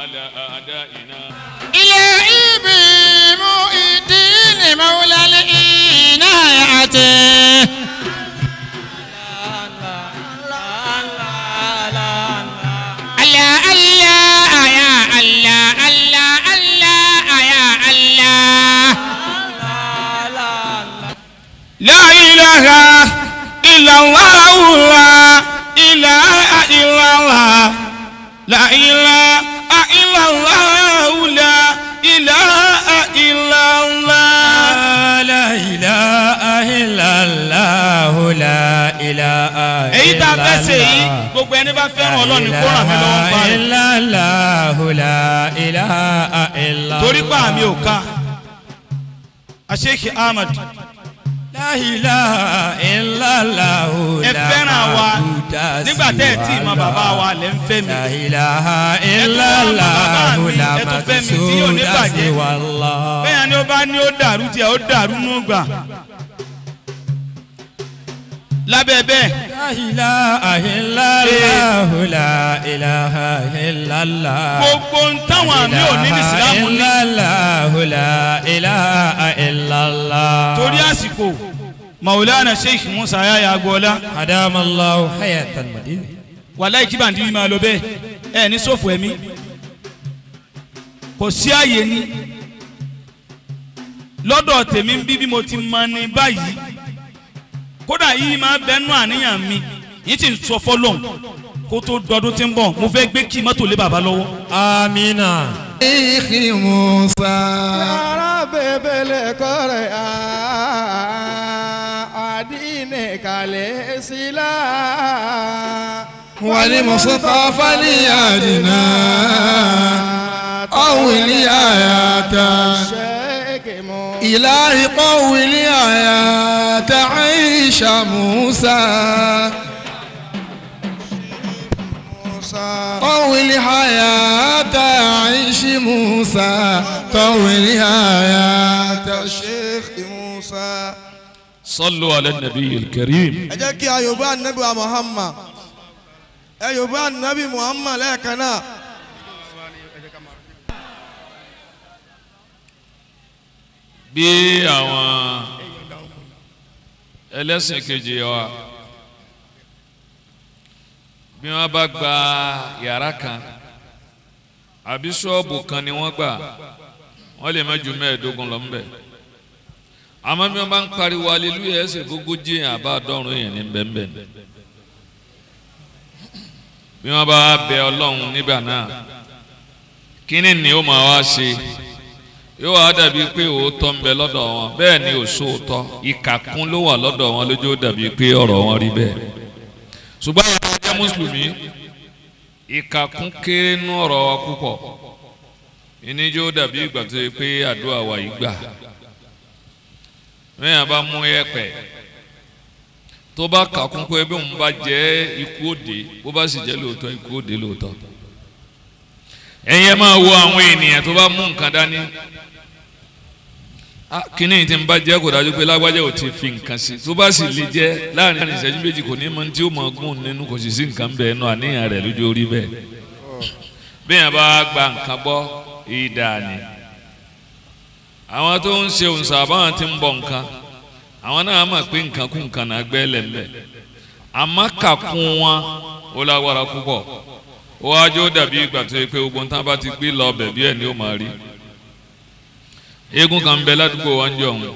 على أعدائنا إلهي بمؤدين مولى الإناية الله الله يا الله الله الله يا الله لا إله إلا الله لا إله إلا الله لا إله إلا الله لا إله إلا الله لا إله إلا الله لا إله èyí tá a fẹ́ ṣe yìí gbogbo ẹni bá fẹ́ràn ọlọ́run ni kó ràn mí lọ́wọ́ ń parí إلا الله لا إله إلا torí pa àmì ò ká Sheikh Ahmad لا إله إلا الله ẹ لا fẹ́ràn wa معبود nígbà tẹ́ ẹ tí ì mọ سوى bàbá الله. wa lẹ́ ń fẹ́ mi لا إله إلا tún wá mọ bàbá الله mi, لا ẹ tún fẹ́ mi tí yóò ní مقصود bàjẹ́. سوى الله bẹ́ẹ̀ ni ó bá ní ó dàrú tiẹ̀ ó dàrú nù gbà lábẹ́ bẹ́ẹ̀ لا إله إلا الله لا إله إلا الله gbogbo ń táwọn àmì òní ní ìsìlámù ní إلا الله لا إله إلا الله torí àsìkò maulana sheikh musa yaya agboola أدام الله حياة المدينة wàláì kí bàǹdí yìí máa lọ bẹ́ẹ̀ ẹ ní sófò ẹ̀mí kò sí àyè ní lọ́dọ̀ tèmi ń bí bí mo ti mọ ní báyìí kódà yìí máa bẹnu àníyàn mi yìí ti ń sọ fọlọ́n kó tó dọdún tí ń bọ̀ mo fẹ́ gbé kí mọ́tò lé bàbá lọ́wọ́. آمين Sheikh Musa. Yàrá bèbèlè kọ́rẹ̀ àdínì kàlẹ́ sílá. والمصطفى ليادنا أول آيات Ṣéèkì mú. إلهي قول آيات عيش موسى Musa. طول حياة عيش موسى طول حياة Ṣéèkì Musa. صلوا على النبي الكريم Ẹ jẹ́ kí a Yorùbá Nabi wa Muhammad. Ẹ Yorùbá Nabi Muhammad lẹ́ẹ̀kan náà. bí àwọn ẹlẹ́sìn kejì wa bí wọ́n bá gba yàrá kan àbí ṣọ́ọ̀bù kan ni wọ́n gbà wọ́n lè má ju mẹ́ẹ̀ẹ́dógún lọ ńbẹ̀ àmọ́ bí wọ́n bá ń pariwo aleluya ẹsẹ̀ gbogbo jíyàn àbá dọ́rùn yẹn ní bẹ́ẹ̀nbẹ́ẹ̀ bí wọ́n bá bẹ ọlọ́run nígbà náà kíni ni ó máa wá ṣe yóò wá dàbí pé òótọ́ ń bẹ lọ́dọ̀ wọn bẹ́ẹ̀ ni òṣòótọ́ ìkàkún ló wà lọ́dọ̀ wọn lójó dàbí pé ọ̀rọ̀ wọn rí bẹ́ẹ̀ ṣùgbọ́n àwọn ajá mùsùlùmí ìkàkún kéré nú ọ̀rọ̀ wa púpọ̀ ìníjó dàbí ìgbà tó yẹ pé àdúrà wa yìí gbà mẹ́yìn bá mú ẹ̀pẹ̀ tó bá kàkún pé bí òun bá jẹ́ ikú òde bó bá sì jẹ́ lóòótọ́ ikú òde lóòótọ́ ẹ̀yin ẹ máa wo àwọn ènìyàn tó bá mú nǹkan dání Ah, kíní tí n bá jẹ́ kò dájú pé lágbájá ò ti fi nǹkan sí tó bá sì lè jẹ́ láàrin ìṣẹ́jú méjì kò ní mọ tí ó máa gùn nínú kò sì sí nǹkan bẹ́ẹ̀ nù àníyàn rẹ̀ lójú orí bẹ́ẹ̀ bí yẹn bá gba nǹkan gbọ́ ìdá ni àwọn tó ń ṣe òǹsà àbáwọn tí ń bọ̀ nǹkan àwọn náà mọ̀ pé nǹkan kú nǹkan náà gbẹ́ lẹ́lẹ̀ àmọ́ kàkún wọn ó lágbára púpọ̀ ó wájú ó dàbí ìgbà tó yẹ pé gbogbo nǹkan bá ti gbé lọ ọbẹ̀ bí ẹ̀ ni ó máa rí eégún kan ń bẹ ládùúgbò wa ń jọ òun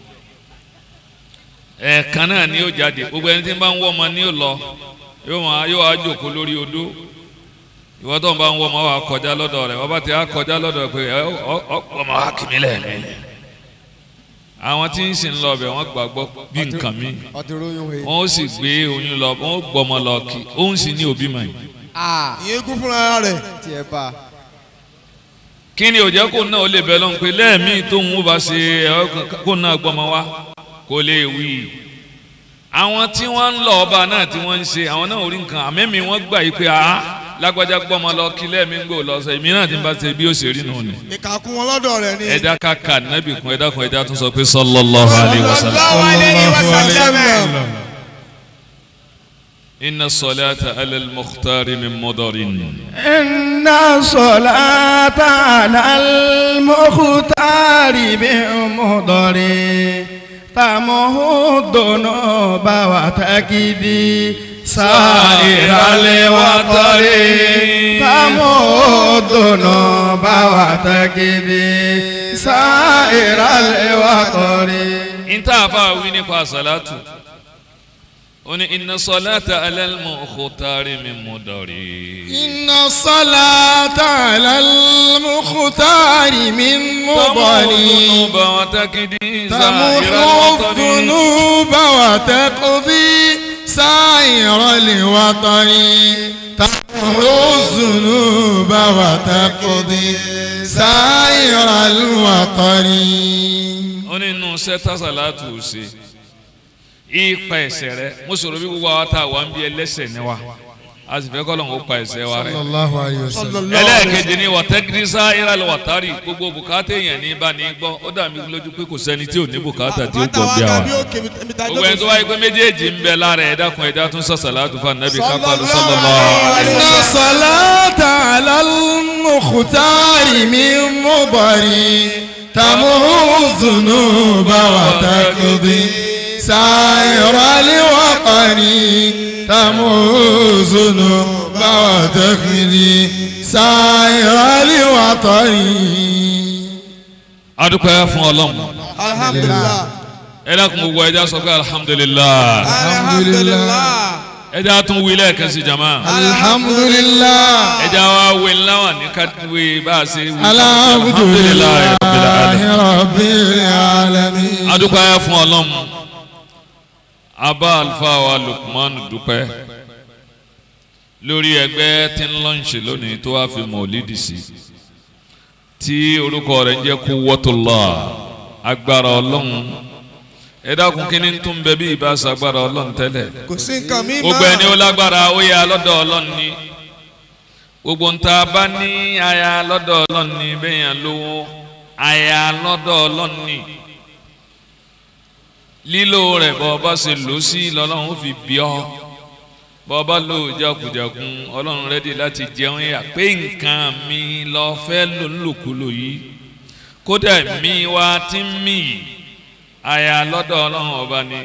ẹ̀ẹ̀kan náà ni yóò jáde gbogbo ẹni tí ń bá ń wọ́ ọmọ ni yóò lọ yóò máa yóò wá jòkó lórí odó ìwọ́n tó ń bá ń wọ́ ọmọ wa kọjá lọ́dọ̀ rẹ̀ wọ́n bá ti á kọjá lọ́dọ̀ rẹ̀ pé ẹ ọ ọ ọmọ wa kì mí lẹ́ẹ̀mí àwọn tí ń sìn lọ bẹ̀ wọ́n gbàgbọ́ bí nǹkan mi Ọtí royún he. wọ́n ó sì gbé oyún lọ wọ́n ó gbọ́mọ lọ kí òun sì ní òbí mọ̀ yìí Ìyẹn kún fúnra rẹ̀. Tiẹ̀ bá. kí ni òjẹ́ kó náà ó lè bẹ̀ lọ́n pé lẹ́ẹ̀mí tóun ó bá ṣe ẹ̀ kó náà gbọ́mọ wá kó lè wí. àwọn tí wọ́n ń lọ ọba náà tí wọ́n ń ṣe àwọn náà ò rí nǹkan àmẹ́mi wọ́n gbà yí pé àá lágbájá gbọ́mọ lọ kí lẹ́ẹ̀mí ń gbò lọ sọ èmi náà ti bá ṣe bí ó ṣe rí nù ni. Ìkàkùn wọn lọ́dọ̀ rẹ̀ ni. ẹ̀dá kàkà nábì kún ẹ̀dá kun ẹ̀dá tún sọ pé sallallahu alaihi wasallam. Sallallahu alaihi wasallam. inna salata ala al-mukhtar min mudarin. إن الصلاة على المختار بمضر تمه الذنوب وتكدي سائر الوطر تمه الذنوب وتكدي سائر الوطر inta fa wi nípa salatu ó ní inna salata ala al-mukhtar min mudarin. إن الصلاة على المختار من مضر الذنوب وتكدي سائر تمحو الوطن الذنوب وتقضي سائر الوطن تمحو الذنوب وتقضي سائر الوطن ó ní inú sẹ́tà sàlátù ṣe ipa ẹ̀ṣẹ̀ rẹ mo sọ̀rọ̀ bí gbogbo àwọn tá a wà ń bí ẹlẹ́ṣẹ̀ ni wa a sì fẹ́ kọ́ lọ́n kó pa ẹ̀ṣẹ̀ wa rẹ. الله عليه وسلم ẹlẹ́ẹ̀kejì ni wàtẹ́gírísà ìrànlẹ̀ wàtárì gbogbo bùkátà èèyàn ní bá ní gbọ́ ó dà mí lójú pé kò sẹ́ni tí ò ní bùkátà tí ó pọ̀ bí àwa. gbogbo ẹni tó wáyé pé méjèèjì ń bẹ lára ẹ̀ dákun ẹ̀dá tún sàṣàlátù fún anabi kápálù sallallahu alaihi إن wasallam. الصلاة على المختار من مضر تمحو الذنوب وتقضي سائر الوطن تمحو الذنوب وتقضي سائر الوطن adúpẹ́ fún ọlọ́run alhamdulilah ẹ dákun gbogbo ẹja sọ pé alhamdulilah alhamdulilah ẹja tún wí lẹ́ẹ̀kan sí jama الحمد لله ẹja wa wí láwọn ní ká wí bá a ṣe wí. الحمد لله rabbil alamin. رب العالمين adúpẹ́ fún ọlọ́run abá àlùfáà wa Lukman dúpẹ́ lórí ẹgbẹ́ tí ń lọ́ǹṣì lónìí tó wá fi mọ̀lídìí sí tí orúkọ rẹ̀ ń jẹ́ Quwwatullah agbára ọlọ́run ẹ dákun kí ni tún bẹ bí ìbáṣà agbára ọlọ́run tẹ́lẹ̀ kò sí nǹkan mi gbogbo ẹni ó lágbára ó yẹ lọ́dọ̀ ọlọ́run ni gbogbo ń ta bá ní aya lọ́dọ̀ ọlọ́run ni bẹ́yàn lówó aya lọ́dọ̀ ọlọ́run ni lílo rẹ̀ bọ́ ọba ṣe lò ó sí lọ́lọ́run ó fi bí ọ́ bọ́ ọba lò ó jákujàkun ọlọ́run rẹ́dí láti jẹun yà pé nǹkan mi lọ fẹ́ lò ńlòkulò yìí kódà mi wá tí ń mì yìí aya lọ́dọ̀ ọlọ́run ọba ni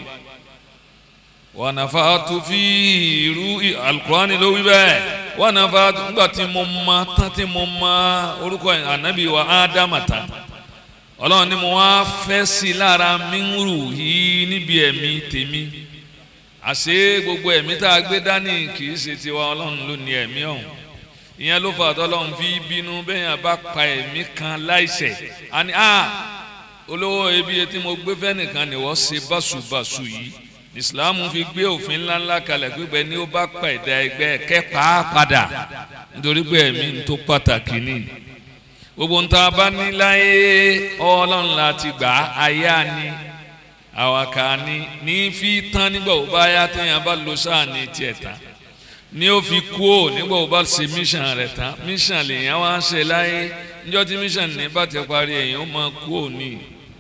wọnàfàtú fi irú alukurani ló wí bẹ́ẹ̀ wọnàfàtú nígbà tí mo ma tán tí mo ma orúkọ ànábì wa ádámà tán ọlọ́run ni mo wá fẹ́ sí i lára mírù yìí níbi ẹ̀mí tèmi àṣé gbogbo ẹ̀mí tá a gbé dání kì í ṣe tiwa ọlọ́run ló ní ẹ̀mí ọ̀hún ìyẹn ló fà tọ́lọ́run fi bínú bẹ́ẹ̀ yẹn bá pa ẹ̀mí kan láìṣẹ̀ àní a olówó ebi tí mo gbé fẹ́ nìkan ni wọ́n ṣe báṣubàṣu yìí ìsìláàmù fi gbé òfin ńláńlá kalẹ̀ pípẹ́ ní ó bá pa ẹ̀dá ẹgbẹ́ kẹ́pàá padà nítorí pé ẹ̀mí ń tó pàtàkì ni gbogbo ń ta bá ní láyé ọlọ́run láti gbà á ayá ni àwàkà ni ní fi tán nígbà wo bá yá téèyàn bá lo sáà ní tiẹ̀ tán ní ó fi kú ò nígbà wo bá ṣe mission rẹ̀ tán mission lèèyàn wá ń ṣe láyé níjọ́ tí mission ní bá ti parí èèyàn ó máa kú ò ní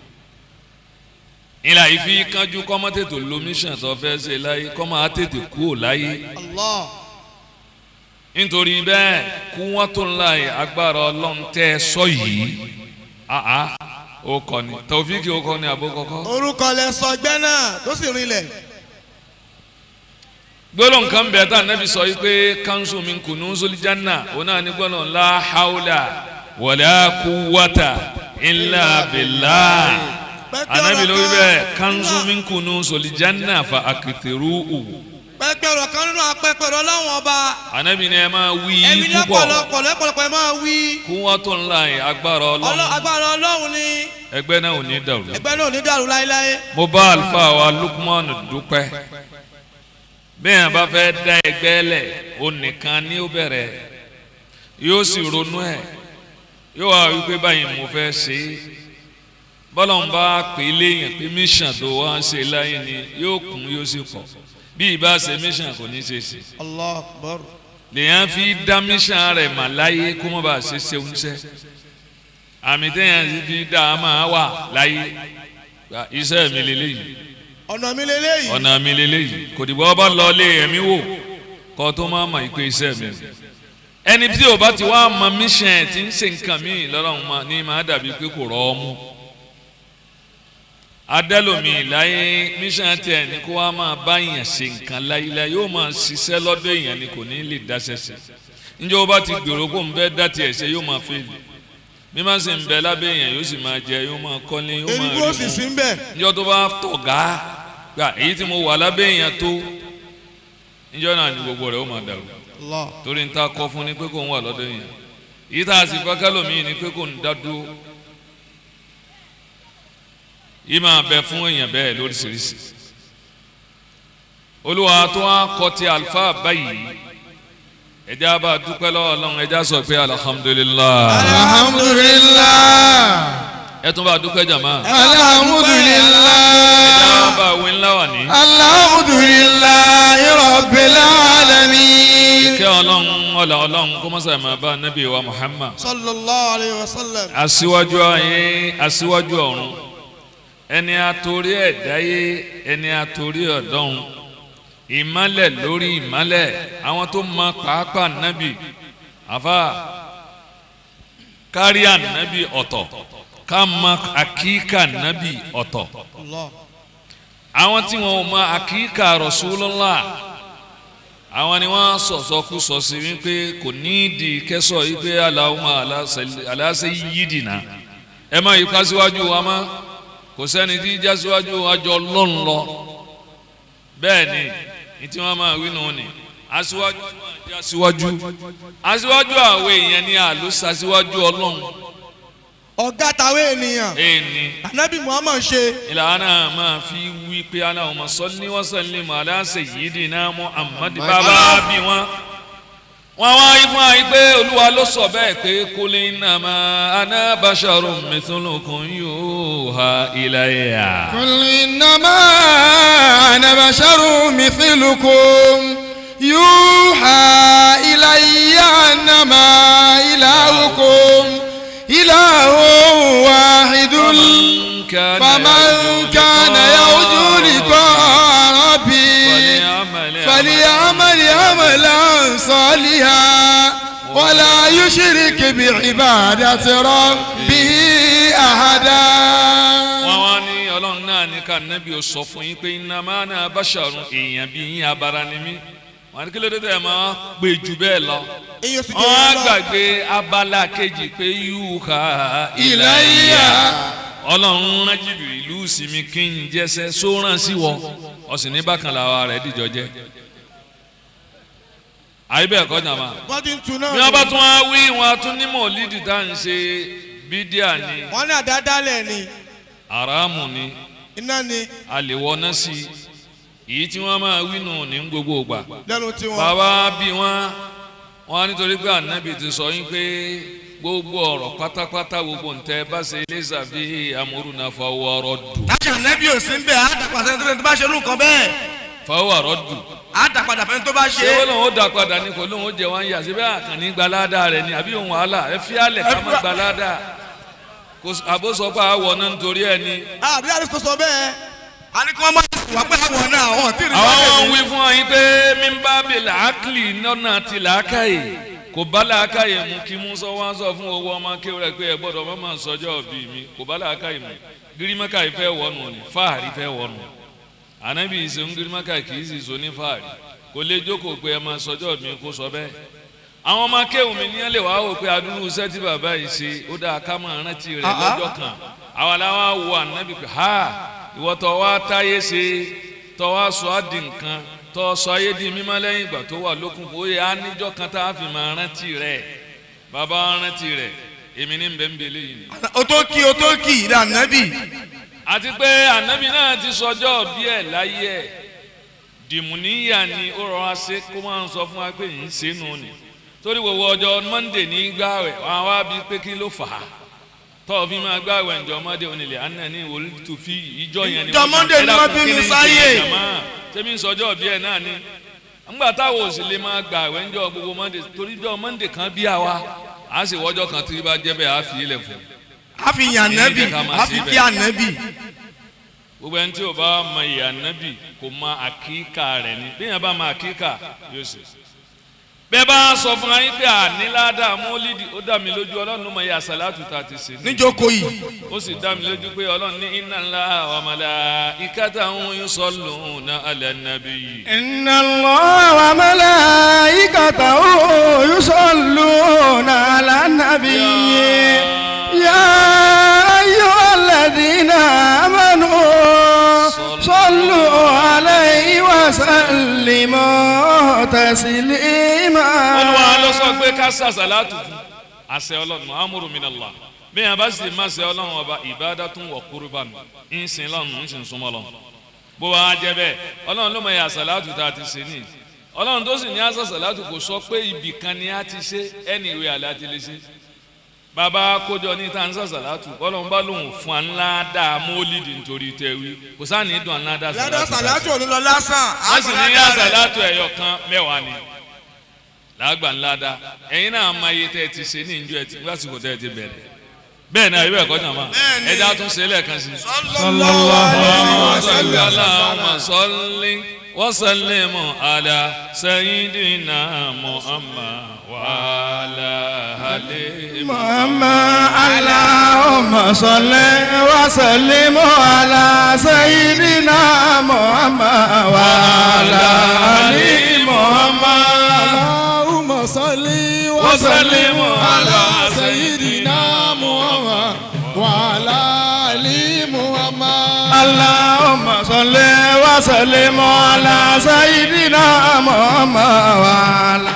ìlà ìfi kánjú kọ́mọ́ tètè lo mission tó fẹ́ ṣe láyé kọ́mọ́ á tètè kú ò láyé allah nítorí bẹ́ẹ̀ kú wọ́n tó ńlá yìí agbára ọlọ́run tẹ́ ẹ sọ yìí àá ó kọ́ ni tàwọ́fíìkì ó kọ́ ni àbó kọ́kọ́. orúkọ lẹ sọ ẹgbẹ́ náà tó sì rinlẹ̀ gbólóhùn kan bẹ̀ tá ànábì sọ yìí pé kanṣu min kunuzul janna òun náà ní gbólóhùn la hawla wala quwwata illa billah ànábì ló wí bẹ́ẹ̀ kanṣu min kunuzul janna fa akithiruhu pẹpẹ ọ̀rọ̀ kan nínú apẹpẹ ọ̀rọ̀ Ọlọ́run ọba ànábì ni ẹ máa wí ẹ̀mí púpọ̀ lọ́pọ̀lọpọ̀ lọ́pọ̀lọpọ̀ ẹ máa wí kú wọ́n tó ńlá yìí agbára Ọlọ́- ọlọ́run agbára Ọlọ́run ni ẹgbẹ́ náà ò ní dàrú. ẹgbẹ́ náà ò ní dàrú láéláé mo bá àlùfáà wa Lukman dúpẹ́ bẹ́ẹ̀ bá fẹ́ dá ẹgbẹ́ lẹ̀ ó nìkan ní ó bẹ̀rẹ̀ yóò sì ronú ẹ̀ yóò wá wípé báyìí mo fẹ́ ṣe é bọ́lá ń bá pè é léyìn pé mission tó wá ń ṣe láyé ni yóò kún yóò sì pọ̀ bí ìbá ṣe mission kò ní ṣe ṣe allah akbar lèyàn fi dá mission rẹ̀ mà láyé kó má bàa ṣe ṣe oúnjẹ àmì téèyàn sì fi dá a máa wà láyé iṣẹ́ mi lélẹ́yìí ọ̀nà mi lélẹ́yìí ọ̀nà mi lélẹ́yìí kò dìbò ọba lọ lé ẹ̀mí wò kọ́ tó máa mọ̀ ìpè iṣẹ́ mi ẹni tí o bá ti wá mọ mission tí ń ṣe nǹkan míì lọ́rọ̀ ma ní máa dàbí pé kò rọ́ ọ mú adẹ́lòmí láyé mission tiẹ̀ ní kó wá máa bá èèyàn ṣe nǹkan láyéláyé yóò máa ṣiṣẹ́ lọ́dọ̀ èèyàn ni kò ní lè dáṣẹ́ ṣe níjẹ́ o bá ti gbèrò kó n fẹ́ dá tiẹ̀ ṣe yóò máa fèlè bí má sì ń bẹ lábẹ́ èèyàn yóò sì máa jẹ yóò máa kọ́lé yóò máa erigbó rí sì mu sí ń bẹ̀ níjọ́ tó bá tọ̀gá gbà èyí tí mo wà lábẹ́ èèyàn tó níjọ́ náà ni gbogbo rẹ̀ ó máa dàrú Allah torí ń ta kọ́ fún ni pé kò ń wà lọ́dọ̀ èèyàn èyí tá a sì fẹ́ kálòmíì ni pé kò ń dá dúró yìí máa bẹ fún èèyàn bẹ́ẹ̀ lóríṣiríṣi olúwa tó wá kọ ti àlùfáà báyìí ẹjẹ́ á bá dúpẹ́ lọ́wọ́ ọlọ́run ẹjẹ́ á sọ pé alihamudulilayi alhamdulillah ẹ tún bá dúpẹ́ jàmá ẹjẹ́ alhamdulillah á bá wí ńlá wà ní. alhamdulillah rabbil alamin. kẹ́ ọlọ́run ọ̀là ọlọ́run kó mọ́sá máa bá nábì wa muhammad sallallahu alayhi wa sallam aṣíwájú ayé aṣíwájú ọ̀run ẹni àtòrí ẹ̀dáyé ẹni àtòrí ọ̀dọ́run ìmálẹ̀ lórí ìmálẹ̀ àwọn tó mọ pàápàá nábì àfa kárí ànábì ọ̀tọ̀ ká mọ àkíkà nábì ọ̀tọ̀ Allah àwọn tí wọn ò mọ àkíkà Rasulullah àwọn ni wọn sọsọkú sọ sí wípé kò ní ìdí kẹsọ wípé Allahumma ala sayyidina ẹ má yí pàṣíwájú wa má kò sẹ́ni tí já síwájú àjọ lọ́n lọ bẹ́ẹ̀ ni ní tí wọ́n máa wí nù ni aṣíwájú máa jẹ́ aṣíwájú aṣíwájú àwọn èèyàn ni àlùsà síwájú ọlọ́run ọ̀gá tàwé ènìyàn èèní anabi muhammad ṣe ìlànà máa fi wí pé Allahumma salli wa sallim ala sayyidina Muhammad bàbá bí wọn. wọ́n wá ifun àyí pé olúwa ló sọ bẹ́ẹ̀ pé qul innama ana basharun mithlukum yuha ilayya. قل إنما أنا بشر مثلكم يوحى إلي أنما إلهكم إله واحد فمن كان يرجو لقاء ربي فليعمل عملا صالحا ولا يشرك بعبادة ربه أحدا wọ́n wá ní ọlọ́run náà ní ká nábì ó sọ fún yín pé innama ana basharun èèyàn bí yín abara ni mí wọ́n ní kí ló dé tẹ̀ máa pè jù bẹ́ẹ̀ lọ. èyàn sì wọ́n á jẹ́ gbàgbé abala kejì pé yuha Ilayya. ọlọ́run rán jìbìrì ìlú sinmi kí n jẹ́sẹ́ sóràn sí wọ ọ̀sìn ní bákan làwa rẹ̀ dìjọ jẹ́ àyè bẹ́ẹ̀ kọ́ jàmá wọ́n ti ń tu náà bí wọ́n bá tún wá wí wọn á tún ní mọ̀lídì tá à ń ṣe bídíà ni wọ́n ní àdádálẹ̀ ni àràmù ni iná ni àlèwọ́ná sí i èyí tí wọ́n máa wí nù ní gbogbo ìgbà lẹ́nu tiwọn bàbá bí wọn wọn nítorí pé ànábì ti sọ yín pé gbogbo ọ̀rọ̀ pátápátá gbogbo ntẹ bá ṣe léṣà bí amúrúnà fọwọ́ ọ̀rọ̀ dù táṣà nẹ́bí ò sí ń bẹ̀ á dàpàṣẹ tó bá ṣe irú nǹkan bẹ́ẹ̀ fọwọ́ ọ̀rọ̀ dù á dàpadà fẹ́ni tó bá ṣe ṣé é. wọ́n lòun ó dà padà ní kò lóun ó jẹ wọn yà síbẹ̀ àkànní gbalada rẹ̀ ni àbí òun wàhálà ẹ fi àlẹ̀ ká má gbalada kò s- àbó sọ pé àwọ̀ náà nítorí ẹ ni àbí àdìsọ sọ bẹ́ẹ̀ a ní kí wọ́n má wà pé àwọn náà àwọn tí ì rí àwọn bá wọn tẹ̀lé. wí fún ọyìn pé mímbà bí làákìlì lọ́nà ti làákàyè kò bá làákàyè mu kí musa wá sọ fún owó ọmọ akéwò rẹ pé ẹ gbọ́dọ̀ má máa sọjọ́ bí mi kò bá làákàyè mu girimaka yìí fẹ́ wọnù ni fáàrí fẹ́ wọnù ànábì ìṣeun girimaka kì í sì so ní fáàrí kò lè jókòó pé ẹ máa sọjọ́ mi kó sọ bẹ́ẹ̀ àwọn ọmọ akéwò mi ní ẹ lè wá wò pé adúlù iṣẹ́ tí bàbá yìí ṣe ó dáa ká máa rántí rẹ̀ lọ́jọ́ kan àwa làwa wo ànábì pé ha ìwọ tó wá táyé ṣe tó wá sọ á di nǹkan tó sọ ayé di mímọ́ lẹ́yìn ìgbà tó wà lókun kó yẹ á níjọ́ kan tá a fi máa rántí rẹ̀ bàbá wa rántí rẹ̀ èmi ní bẹ́ẹ̀ ń bẹ léyìn ni. o tó kí o tó kí ìdá nẹ́bí. àti pé ànábì náà ti sọjọ́ bí ẹ̀ láyé ẹ̀ dìmúníyà ni ó rọra ṣe kó máa ń sọ fún wa pé ń ṣe nù ni torí gbogbo ọjọ́ monday ní gbààwẹ̀ wọn á wá bí pé kí ló fà á tọ́ọ̀ fi máa gbààwẹ̀ ǹjọ́ monday onílẹ̀ àná ní ìwòlú tó fi ìjọ yẹn ni Ìjọ Monday ni wọ́n bí mi sáyé. tẹ́mi sọjọ́ bí ẹ̀ náà ni ńgbà táwọn ò sì lè máa gbààwẹ̀ ǹjọ́ gbogbo monday torí ìjọ monday kan bí àwa á sì wọ́jọ́ kan tí bá jẹ́ bẹ́ẹ̀ á fi ilẹ̀ fún a fi yàn nẹ́bí Èyí jẹ́ ká máa a ṣe fi bẹ́ẹ̀. kí ànẹ́bí. gbogbo ẹni tí o bá mọ ìyá nábì kò mọ àkíkà rẹ̀ ni bí yẹn bá mọ àkíkà yóò ṣe bẹ́ẹ̀ bá sọ fún ayé pé àníláàdá mọ́lídì ó dá mi lójú ọlọ́run ló mọ iye àsàlátù tá a ti ṣe ní níjókòó yìí ó sì dá mi lójú pé ọlọ́run ní iná ńlá wa malaikatahu yusalluna ala nabiyyi. إن الله وملائكته يصلون على النبي يا أيها الذين آمنوا صلوا عليه وسلموا تسليما olúwa ló sọ pé ká sàṣàlátù fún àṣẹ ọlọ́run amúrú minallah bí yẹn bá sì má ṣe ọlọ́run ọba ibadatun wa qurban ń sin lọ́run ń sin súnmọ́ lọ́run bó wa jẹ́ bẹ́ẹ̀ ọlọ́run ló mọ iye àṣàlátù tá a ti ṣe ní ọlọ́run tó sì ní àṣàṣàlátù kò sọ pé ibì kan ni a ti ṣe ẹni ìwé àlẹ́ àti lè ṣe bàbá kójọ ní tá à ń ṣàṣàlátù ọlọ́run bá lóun fún wa ńlá dáa mólídìí nítorí tẹ́wí kò sáà ní dùn ńlá dáa ládọ́ sàlátù òní lọ lásán. a sì ní àṣàlátù ẹ̀yọ̀ kan mẹ́wàá ni làágbà ńlá dá ẹ̀yin náà máa yẹ tẹ́ ẹ ti ṣe ní ìjọ ẹ ti lásìkò tẹ́ ẹ ti bẹ̀rẹ̀ bẹ́ẹ̀ náà ibẹ̀ kọ́ jàmá Bẹ́ẹ̀ni. ẹja tún ṣe lẹ́ẹ̀kan sí. sallallahu alayhi wa salli sallam. Allahumma salli wa sallim ala sayyidina Muhammad wa ala alihi محمد اللهم صل وسلم على سيدنا محمد وعلى آل محمد اللهم صل وسلم على سيدنا محمد وعلى آل محمد اللهم صل وسلم على سيدنا محمد وعلى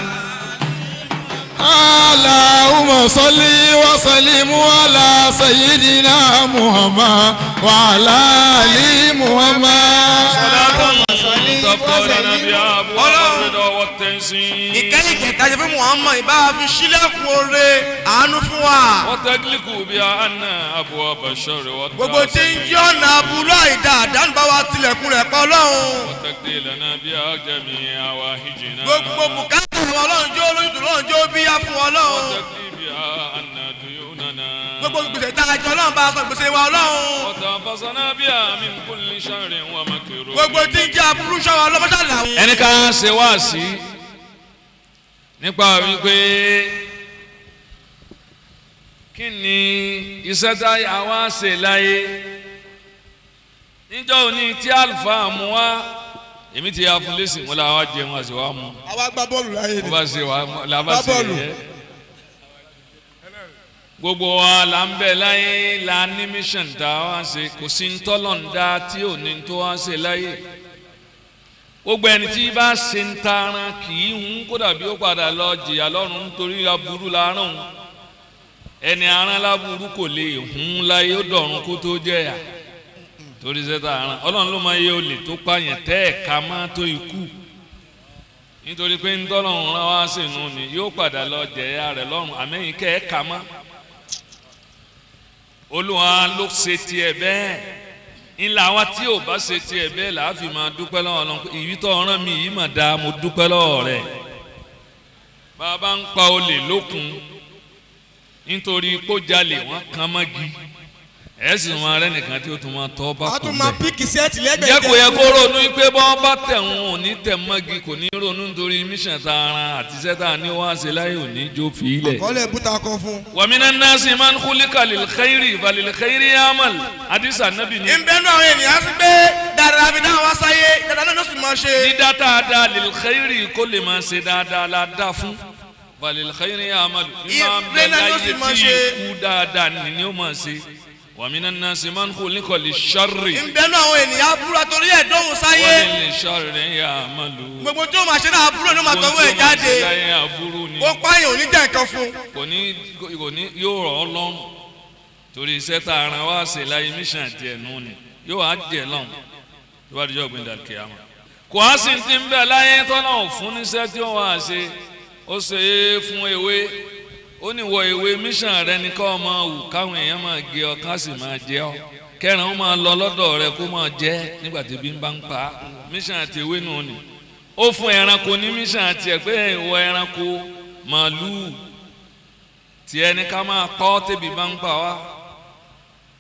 اللهم صل وسلم على سيدنا محمد وعلى آل محمد تفضل نبي أبو الرضا والتنسيق ìkẹ́yìn kẹta ṣe fún muhammad ìbá fi sílẹ̀kùn oore àánú fún wa. وتغلق بأن أبواب الشر gbogbo tí ń والتعصي jí ọ̀nà aburú àìdá àdánù bá wa tilẹ̀kùn rẹ̀ pa ọlọ́run. وتقضي لنا بها جميع هواهجنا gbogbo bùkátà àwọn ọlọ́run jó olóyún ọlọ́run jó bíyá fún ọlọ́run. وتقضي بها أن ديوننا gbogbo gbèsè tá a jẹ ọlọ́run bá a sọ gbèsè wa ọlọ́run. وتنفسنا بها من كل شر ومكروه gbogbo tí ń jẹ́ aburú ṣọ́wọ́ ọlọ́mọṣà làwọn. ẹnì kan ṣe wá sí nípa wípé kí ni iṣẹ́ tá a wá ṣe láyé níjọ́ òní tí àlùfáà mú wá èmi ti yà fún lẹ́sìn wọn làwọn jẹun àti wàá mú àwa gbá bọ́ọ̀lù láyé wọ́n bá ṣe wàá làbá Gbá ṣe bọ́ọ̀lù. yẹ gbogbo wa là ń bẹ láyé la ní mission tá a wá ṣe kò sí ń tọ́lọ̀ ń dá tí ò ní tó wá ṣe láyé gbogbo ẹni tí bá ṣe ń taran kì í hun kó dàbí ó padà lọ jìyà lọ́rùn nítorí aburú la rán òun ẹni aràn láburú kò lè hun láyé ó dọ̀run kó tó jẹ̀yà torí sẹ́ta aràn ọlọ́run ló máa yẹ olè tó pààyàn tẹ́ ẹ̀ ká má tó ikú nítorí pé ńtọ́lọ́run rán wá sínú ni yóò padà lọ jẹ̀yà rẹ̀ lọ́rùn àmẹ́yìn kẹ́ ẹ̀ ká má olúwa ló ṣe tiẹ̀ bẹ́ẹ̀ ńlá wa tí ò bá ṣe tiẹ̀ bẹ́ẹ̀ là á fi máa dúpẹ́ lọ́wọ́ Ọlọ́run pé ìyí tó ọ̀ràn mi yìí mà dáa mo dúpẹ́ lọ́wọ́ rẹ̀ bàbá ń pa olè lókun nítorí kó jalè wọ́n kan mọ́gi ẹ̀ sì máa rẹ́ nìkan tí ó tún máa tọ́ bá a kún tún máa bẹ́ẹ̀ píkì sẹ́ẹ̀tì lẹ́gbẹ̀ẹ́ jẹ́ kó yẹ kó ronú pé bọ́n bá tẹ̀ wọn ò ní tẹ̀ mọ́gi kò ní ronú nítorí mission tá a ran àti iṣẹ́ tá a ní wá ṣe láyé òní jó fi ilẹ̀. kọ́lẹ̀ búta kan fún. wàmínà nasi man khuliqa lil khairi falil khairi yamal hadisa nabi ni. ìbẹ́nu àwọn ènìyàn sí pé dáadáa fi dáhùn wá sáyé dáadáa náà ló sì máa ṣe. dídá tá a dá lil khairi kó lè máa ṣe dáadáa la dá fún falil khairi yamal. ìmọ̀ Ìrẹ́ bẹ́ẹ̀ náà ló láyé sì máa tí ṣe. ikú dáadáa ni ni ó máa ṣe wàmínà nasi man khuliqa lil sharri ìbẹ́nu àwọn ènìyàn aburú àtòrí ẹ̀ dóhùn sáyé. falil sharri yamalu. gbogbo tí ó máa ṣe náà aburú ló máa tọwọ́ ẹ̀ jáde. láyé aburú ni ó pààyàn ò ní jẹ́ nǹkan fún. kò ní kò ní yóò rọ̀ ọ́ lọ́rùn torí iṣẹ́ tá a ran wá ṣe láyé mission àti ẹ̀nu ni yóò wá jẹ lọ́rùn tó bá dijọ́ gbẹ̀dẹ̀ àkèyàmọ̀ kò á sì ti ń bẹ̀ láyé tọ́lá ò fún níṣẹ́ tí ó wá ṣe ó ṣe é fún ewé ó ní wọ ewé mission rẹ ní kọ́ máa wù káwọn èèyàn máa gé ọ ká sì máa jẹ ọ kẹrin ó máa lọ lọ́dọ̀ rẹ kó máa jẹ nígbà tí bí ń bá ń pa á. mission àti ewé nù ni ó fún ẹranko ní mission àti ẹ̀ pé ìwọ ẹranko màálùú tí ẹni ká máa pọ́ tẹ́bi bá ń pa wá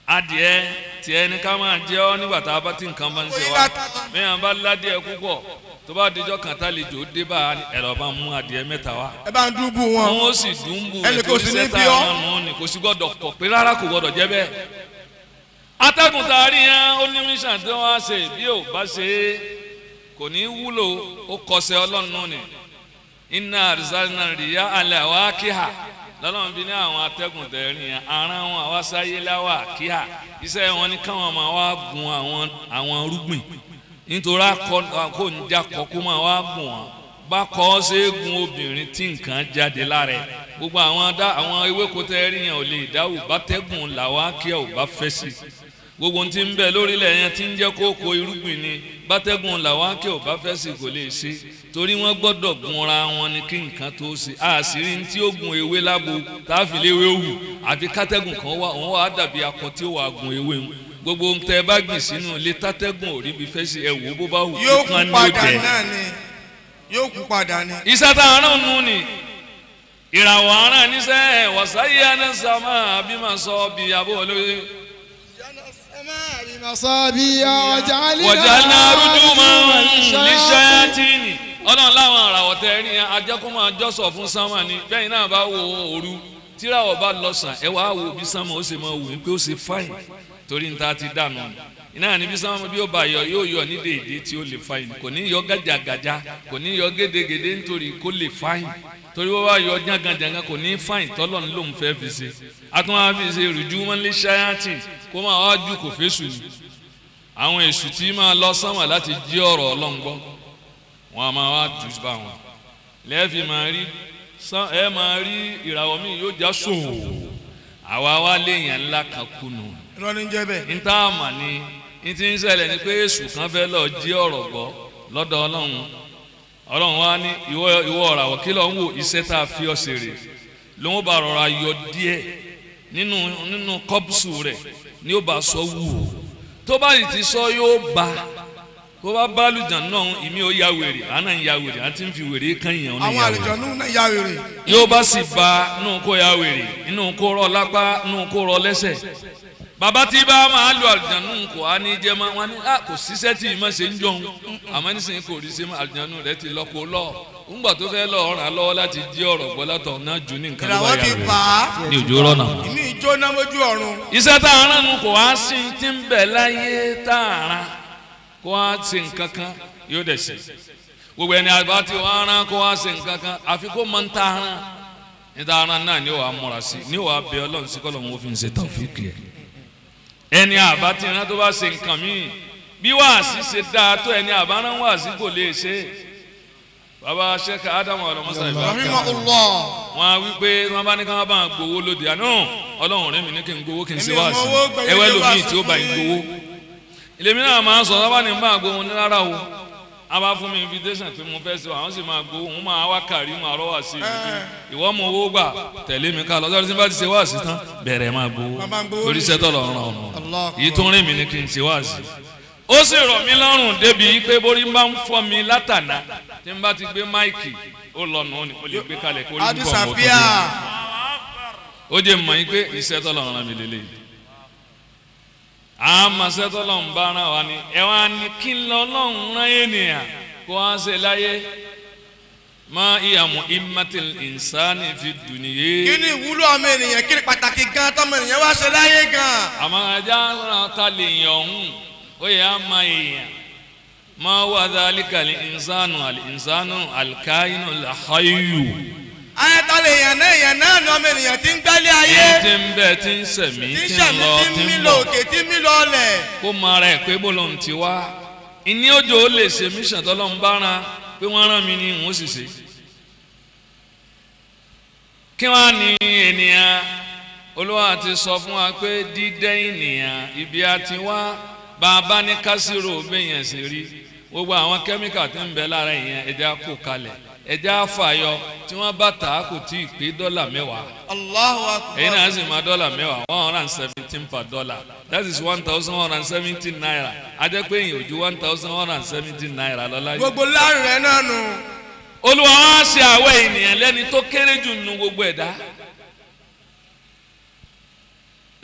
adìẹ tiẹ̀ ní ká máa jẹ ọ́ nígbà tá a bá ti nǹkan bá ń ṣe wá bẹ́ẹ̀ bá ládìẹ púpọ̀ tó bá dijọ́ kan tá lejò dé bá ẹ̀rọ bá mú adìẹ mẹ́ta wá ẹ bá ń dúbù wọn. wọn ó sì dùnbù Ẹnì kò sí ní sẹ́tà bí ọ́. àwọn nù ní kò sí gbọ́dọ̀ pọ̀ pé rárá kò gbọ́dọ̀ jẹ́ bẹ́ẹ̀. atẹ́gùn tá a rí yẹn ó ní mission tí wọ́n á ṣe bí ò bá ṣe é kò ní wúlò ó kọsẹ̀ ọlọ́run nù ni iná àrísàlínà rìyá alẹ́ àwa kíhà lọ́lọ́run bí ní àwọn atẹ́gùn tẹ̀rín yẹn ara wọn àwa sáyé láwà kíhà iṣẹ́ wọn ni káwọn máa wá gun àwọn àwọn rúgbìn nítorí akọ kò ń jakọ kó máa wá gùn wọn bá kọ́ ọ́ ṣe é gun obìnrin tí nǹkan jáde lára ẹ̀ gbogbo àwọn dá àwọn ewéko tẹ́rí yẹn ò lè dáwò bá tẹ́gùn làwọn akíyà ò bá fẹ́ sí gbogbo ohun tí ń bẹ lórílẹ̀ yẹn tí ń jẹ́ kókó irúgbìn ni bátẹ́gùn làwọn akíyà ò bá fẹ́ sí kò lè ṣe torí wọ́n gbọ́dọ̀ gunra wọn ni kí nǹkan tó ṣe àṣírí tí ó gun ewé lábo táàfin léwé wù àti kátẹ́gùn kan wà wọ́n wà á dàbí akọ tí ó wà gun ewé wọn gbogbo ohun tẹ́ ẹ bá gbìn sínú ilé tátẹ́gùn ò rí bí fẹ́ sí ẹ wò bó bá wù yóò kí kan kú ní ó padà jẹ náà ni yóò kú padà ni. iṣẹ́ tá a rán nù ni ìràwọ̀ aràn níṣẹ́ wàsáyé anásàmà bímọ sọ bí abó olóye wọ̀jà náà rújú máa ń níṣẹ́ tìrìnì ọlọ́run láwọn àràwọ̀ tẹ ẹni ajẹ́kùnmọ́ àjọsọ̀ fún sánmà ni bẹ́ẹ̀ náà bá wo òru tíràwọ̀ bá lọ sàn ẹ wàá wo bí sánmà ó sì máa wù pé ó ṣe fáìn torí níta ti dànù iná ní bí sánmà bí ó bá yọ yóò yọ ní dèédé tí ó lè fáìn kò ní yọ gàjàgàjà kò ní yọ gédégédé nítorí kó lè fáìn torí wọ́n bá yọ jàngàjàngà kò ní fáìn tọ́lọ̀ ní lòun fẹ́ fi ṣe àtúnwá fi ṣe rìjú wọn lé ṣáyàtì kó máa wá ju kò fẹ́ sùn ní àwọn èṣù tí máa lọ sánmà láti jí ọ̀rọ̀ ọlọ́run gbọ́ wọn a máa wá jù bá wọn lẹ́ẹ̀fì máa rí sán ẹ máa rí ìràwọ̀ mi yóò já sòwò àwa wá léèyàn ńlá kan kùnú irọ́ ní jẹ́ bẹ́ẹ̀. níta àmà ni ní ti ń ṣẹlẹ̀ ni pé èṣù kan fẹ́ lọ jí ọ̀rọ̀ gbọ́ lọ́dọ̀ ọlọ́run ọlọ́run wá ní ìwọ ìwọ ọ̀ràwọ̀ kí lọ́n wò iṣẹ́ tá a fi ọ́ ṣe rè lóun bá rọra yọ díẹ̀ nínú nínú kọ́pùsù rẹ̀ ni ó bá sọ wù ó tó bá yìí ti sọ yóò bá kó bá bá lùjàn náà ìmí ó ya wèrè àná ń ya wèrè àti ń fi wèrè kan yàn ọ́nà àwọn ya wèrè àlejò náà ya wèrè. yóò bá sì ba nù kó ya wèrè nù kó rọ lápá nù kó rọ lẹ́sẹ̀ bàbá tí bá máa lu àlùjánu kò á ní jẹ́ máa wọn ní à kò síṣẹ́ tí ì má ṣe ń jọun àmọ́ nísìnyí kò rí sí àlùjánu rẹ̀ ti lọ kó lọ ńgbà tó fẹ́ lọ ràn án lọ́wọ́ láti jí ọ̀rọ̀ gbọ́ látọ̀ náà jù ní nǹkan ló bá ìràwọ̀ yà ti wèrè pa á ní òjò rọ́nà. ìmí ìjóná mójú ọ̀run. iṣẹ́ tá a rán nu kò wá sí ti ń bẹ̀ láyé tá a rán kó wá ṣe nǹkan kan yóò dẹ̀ ṣe gbogbo ẹni àgbà tí wọ́n rán kó wá ṣe nǹkan kan àfi kó mọ ń ta rán ní ta rán náà ni ó wàá múra sí ni ó wàá bẹ ọlọ́run sí kọ́lọ́run ó fi ń ṣe tàwíìkì ẹ̀ ẹni àbá tí rán tó bá ṣe nǹkan míì bí wàásì ṣe dáa tó ẹni àbá rán wàásì kò lè ṣe bàbá sẹ́ka ádámù ọlọ́mọṣẹ́ ìbá rahimahullah. wọn á wí pé wọn bá ní ká wọn bá ń gbowó lóde àná ọlọ́run rẹ̀ mi ní kí n gbowó kí n ṣe Èmi ò wá sí mọ owó gbẹ̀yìn ẹwẹ́ lé lómi wáàsí tí ó bá fún ń yín. gbowó ilé mi náà máa ń sọ sábà ní bá gbowó ní rárá o a bá fún mi invitation pé mo fẹ́ ṣe àwọn sì máa gbowó òun máa wá kàrí máa rọ́ wá sí i ìwọ mọ owó gbà tẹ̀lé mi ká lọ́sọ̀rọ̀ tí n bá ti ṣe wá sí tán bẹ̀rẹ̀ máa gbowó Máa gbowó torí ní- sẹ́tọ̀ lọ́rùn ọ̀nà Allah èyí tó ń rìn mí ní kí n ṣe wá sí ó sì rọ̀ mí lọ́rùn débi pé borí bá ń fọ́ mi látàná tí n bá ti gbé máìkì ó lọ nù ó ní mo lè gbé kalẹ̀ kó rí adi púpọ̀ mọ́ tó sàfíà. dé ó jẹ́ mọ̀ yín pé iṣẹ́ tọ́lọ̀ ń rán mi lélẹ̀ yìí àmọ́ iṣẹ́ tọ́lọ̀ ń bá rán wa ni ẹ wá ní kí n lọ lọ́hùn rán ènìyàn kó wá ṣe láyé má ìyàmú imatil ìnsáni fi dùnìyé kí ni ìwúlò ọmọ ènìyàn kí ni pàtàkì gan tọmọ ènìyàn wá ṣe láyé gan. àmọ́ ajá rán ta lè yàn ọ̀hún ó yẹ á má èèyàn má wà dálíkà lè ìnsánu àlè ìnsánu àlìkáyínú làháyù ayẹta lè yàn náà yàn náà ni ọmọ ènìyàn ti ń gbálé ayé. yẹn ti ń bẹ ti ń sẹ̀mí tí ń ti ń sàmì lọ tí ń ti mí ń lọ bọ̀. òkè tí ń mí lọ ọlẹ̀. kó mọ ara ẹ pé bó lóun ti wá ìní òjò ó lè ṣe mission tọ́lọ́run bá ran pé wọ́n rán mi ní ìwọ̀n sì ṣe. kí wọ́n á ní ènìyàn olúwa ti sọ fún wa pé dídẹ́ ènìyàn ibi a ti wá bá a bá ní kásìrò bẹ́yẹn sì rí gbogbo àwọn kẹ́míkà tó ń bẹ lára ìyẹn ẹja kó kalẹ̀ ẹja fàyọ tí wọ́n bá tà á kò tí ì pé dọ́là mẹ́wàá Allahu akbar. èyí náà sì máa dọ́là mẹ́wàá one hundred and seventeen per dollar that is one thousand one hundred and seventeen naira ajẹ́ pé èyàn ò ju one thousand one hundred and seventeen naira lọ láyé. gbogbo láàrin rẹ náà nù. olúwa wá ṣe àwọ̀ ènìyàn lẹ́ni tó kéré jù nínú gbogbo ẹ̀dá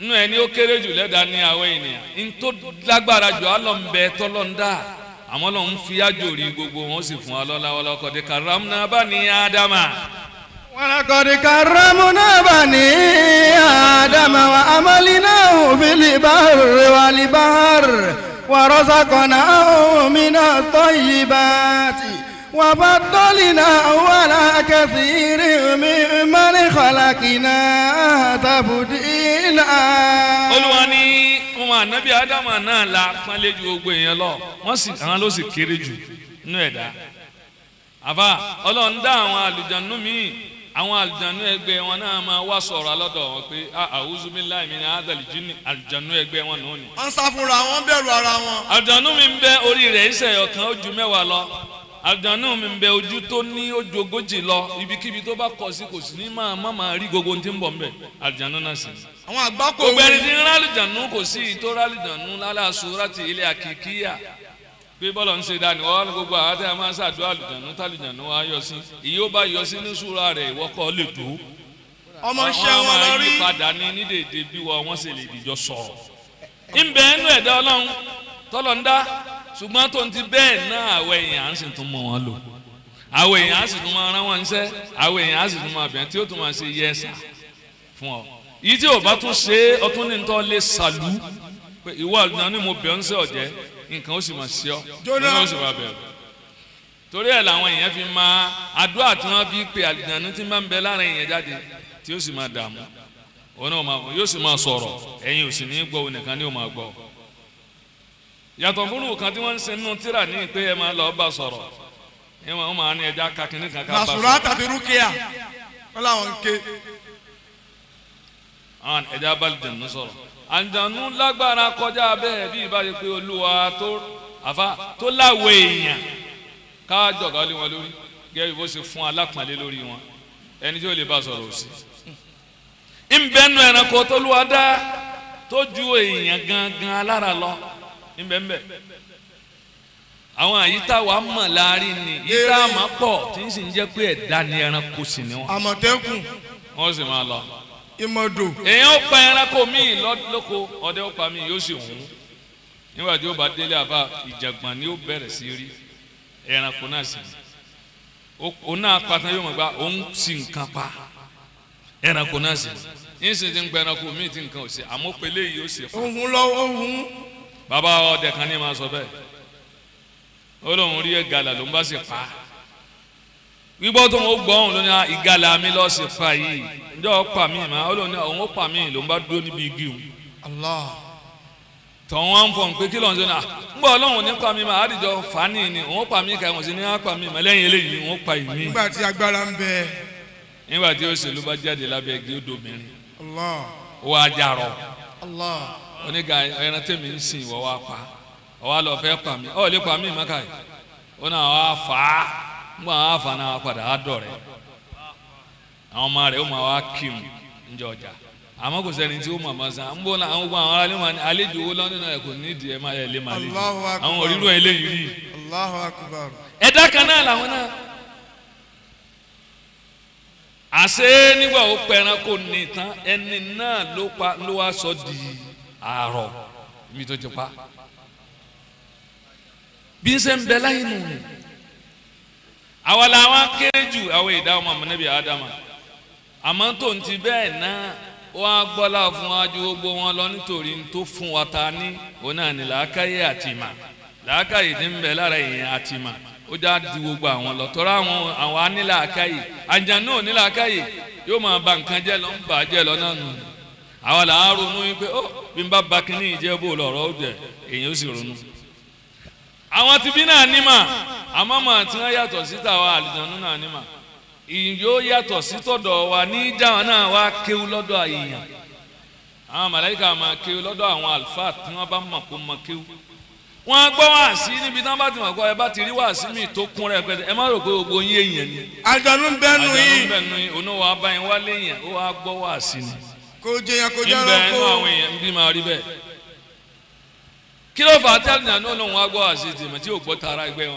nínú ẹni ó kéré jù lẹ́dà ní àwọn ènìyàn ní tó lágbára jù á lọ ń bẹ tọ́lọ́ ń dà àmọ́ lọ́n ń fi ájò rí gbogbo wọn sì fún wa lọ́la ọlọ́kọ̀dé karamna bani ádámà. ولقد كرمنا بني آدم وأملناه في البر والبحر ورزقناه من الطيبات وفضلناه على كثير ممن خلقنا تفضيلا olúwa ní ọmọ ànábì ádámà náà la pọ́nlé ju gbogbo èèyàn lọ wọ́n sì àwọn ló sì kéré jù nínú ẹ̀dá àbá ọlọ́run dá àwọn àlùjánu míì àwọn àlùjánu ẹgbẹ́ wọn náà máa wá sọ̀rọ̀ alọ́dọ̀ wọn pé a'udhu billahi min hadhal jinni àlùjánu ẹgbẹ́ wọn nù ní. wọ́n ń sá fúnra wọn bẹ̀rù ara wọn. àlùjánu mi ń bẹ orí rẹ̀ iṣẹ́ ọ̀kan ó ju mẹ́wàá lọ àlùjánu mi ń bẹ ojú tó ní ojú ogójì lọ ibikíbi tó bá kọ sí kò sí ní máa má máa rí gbogbo ohun tí ń bọ̀ ń bẹ̀ àlùjánu náà sì ní àwọn àgbákò gbogbo ẹni tí ń rálùjànú kò sí ìtò rálùjànú lálàsó láti ilé àkìkíyà pé bọ́lọ̀ ń ṣe dání wọ́n ní gbogbo àwọn tí a máa ń ṣàdúrà àlùjànú tálùjànú wa yọ sí ìyí ó bá yọ sí ní súra rẹ̀ ìwọ́kọ̀ lè tó ọmọ iṣẹ́ wọn máa lọ yí rí. padà ní ní dèdè bí wọ́n wọ́n sì lè dìjọ sọ̀rọ̀ ńbẹ ẹnu ẹ̀dá ọlọ́run tọ́lọ̀ ń dá ṣùgbọ́n tó ń ti bẹ́ẹ̀ náà àwọ̀ èèyàn á sì tún mọ wọn lò àwọ̀ èèyàn á sì tún máa rán wọn níṣẹ́ àwọ̀ èèyàn á sì tún máa bẹ̀rẹ̀ tí ó tún máa ṣe yẹ́sà fún ọ yìí tí o bá tún ṣe é ọtún ní tọ́ lé sàlú pé ìwọ àlùjáde ni mo bẹ̀ ọ́ ń sẹ́ ọ̀jẹ́ nǹkan ó sì máa ṣe ọ́ Jóná. nǹkan ó sì máa bẹ̀rù torí ẹ̀ làwọn èèyàn fi máa àdúrà tí wọ́n fi pe àlùjáde tí máa ń bẹ lára èèyàn jáde tí ó sì máa dààmú òun náà máa yóò sì máa sọ̀rọ̀ ẹ̀yin ò sì ní gbọ́ òun nìkan ni ó máa gbọ́ yàtọ̀ fún kan tí wọ́n ń ṣe nínú tíra ní pé ẹ máa lọ bá sọ̀rọ̀ ẹ máa ń máa ní ẹja kakínní kan ká bá nàṣùrà sọ̀rọ̀ tàbí rúkìá wọn làwọn ń ké. àwọn ẹja abálùjẹ̀nu sọ̀rọ̀ àjànú lágbára kọjá bẹ́ẹ̀ bí ìbáyé pé olúwa tó àfa tó láwọ èèyàn káàjọ̀gá lé wọn lórí gẹ́gẹ́ bó ṣe fún alápọ̀nlé lórí wọn ẹni tí ó lè bá sọ̀rọ̀ òsì. ìbẹ́nu ẹranko tó lù wá dá tó ju èèyàn gangan alára lọ ìbẹ́nbẹ́ àwọn àyíká wa mọ̀ láàrin ni yíká àmọ́ pọ̀ tí ń sì ń jẹ́ pé ẹ̀dá ni ẹranko sì ni wọn àmọ̀tẹ́kùn wọ́n sì máa lọ ìmọ̀dò èèyàn ó pa ẹranko míì lọ- lóko ọdẹ ó pa míì yóò sì hùn nígbà tí ó bá délé àbá ìjàgbọ̀n ni ó bẹ̀rẹ̀ sí rí ẹranko náà sì Ó- òun náà patan yóò mọ̀ gba òun sì nǹkan pa ẹranko náà sì yín sì ti ń pa ẹranko míì tí nǹkan ò sí àmọ́ pélé yìí ó sì pa ohun lọ́wọ́ ohun bàbá ọdẹ kan ní ma sọ bẹ́ẹ̀ ó lóun rí ìgalà ló ń bá sì pa gbígbọ́ tó ń gbọ́ òun ló ní "Ah, ìgalà mi lọ́ọ́ sì pa yìí ǹjọ́ ó pa mí mà ó lóun ní òun ó pa mí ló ń bá dúró níbi igi òun allah tọ̀hún wá ń fọ̀ pé kí lóun ṣe náà ń bọ̀ ọlọ́run ní pa mí mà àdìjọ fani ni òun ó pa mí kà wọ́n sì ní á pa mí mà lẹ́yìn eléyìí òun ó pa ìmí nígbà tí agbára ń bẹ nígbà tí òṣèlú bá jáde lábẹ́ igi ó dobìnrin allah ó wá jarọ allah oníga ẹran tẹ̀mí ń sìn wọ́n wá pa ọwọ́ lọ fẹ́ pa mí ọ̀ lè pa mí mọ́ká yìí ó náà wá fà á nígbà wọn á fà á náà wá padà á dọ̀ rẹ̀ àwọn ọmọ rẹ̀ ó máa wá kírun níjọ ọjà àmọ́ kò sẹ́ni tí ó mọ̀ mọ́ sàn ń bọ́ náà àwọn gbogbo àwọn aráàlú máa ní àlejò owó lọ́nà náà kò nídìí ẹ̀ máa yẹ lé máa lè jù Allahu akbar. àwọn òrírò eléyìí rí allahu akbar ẹ̀dá kan náà làwọn náà àṣé nígbà ó pẹran kò ní tán ẹni náà ló pa ló wá sọ di àárọ̀ ibi tó ti pa bí n ṣe ń bẹ láyé nù ní àwa làwọn kéré jù àwọn ìdá ọmọ àmọ́nẹ́bí àdámà àmọ́ tó ń ti bẹ́ẹ̀ náà wọ́n á gbọ́lá fún wa ju gbogbo wọn lọ nítorí n tó fún wa ta ní òun náà ní làákàyè àti ìmà làákàyè ní ń bẹ lára èèyàn àti ìmà ó já di gbogbo àwọn lọ tọ́ra àwọn àwọn anílàákàyè àjànú onílàákàyè yóò máa ba nǹkan jẹ́ lọ ń bà á jẹ́ lọ náà nù àwa là á ronú yín pé ó bí n bá ba kínní ìjẹ́ bó lọ̀rọ̀ ó jẹ èèyàn ó sì ronú àwọn tibí náà nímà àmọ́ mà tí wọ́n yàtọ̀ sí tàwa àlùjànnú náà nímà ìyó yàtọ̀ sí tọ̀dọ̀ wa ní jáwọn náà wá kéwú lọ́dọ̀ àyèyàn àwọn màláíkà máa kéwú lọ́dọ̀ àwọn àlùfáà tí wọ́n bá mọ̀ kó mọ̀ kéwú wọ́n á gbọ́ wá sí níbi tí wọ́n bá ti mọ̀ kọ́ ẹ bá ti rí wá sí mi tó kún rẹ̀ pẹ́ẹ́tẹ́ ẹ má rò pé gbogbo yín èèyàn ni àjọ̀nú ń bẹ́nu àjànú yìí ń bẹ̀ nu yín òun náà wàá bá yín wá léèyàn ó wàá gbọ́ wá sí ni kò jẹyàn kò jẹ́ níbẹ̀ ẹranko inú àwọn èèyàn ń bí máa rí bẹ́ẹ̀ kí ló fà á tí àlùjànnú náà lòun wá gbọ́ wá sí tìmọ̀ tí ò gbọ́ tara ẹgbẹ́ wọn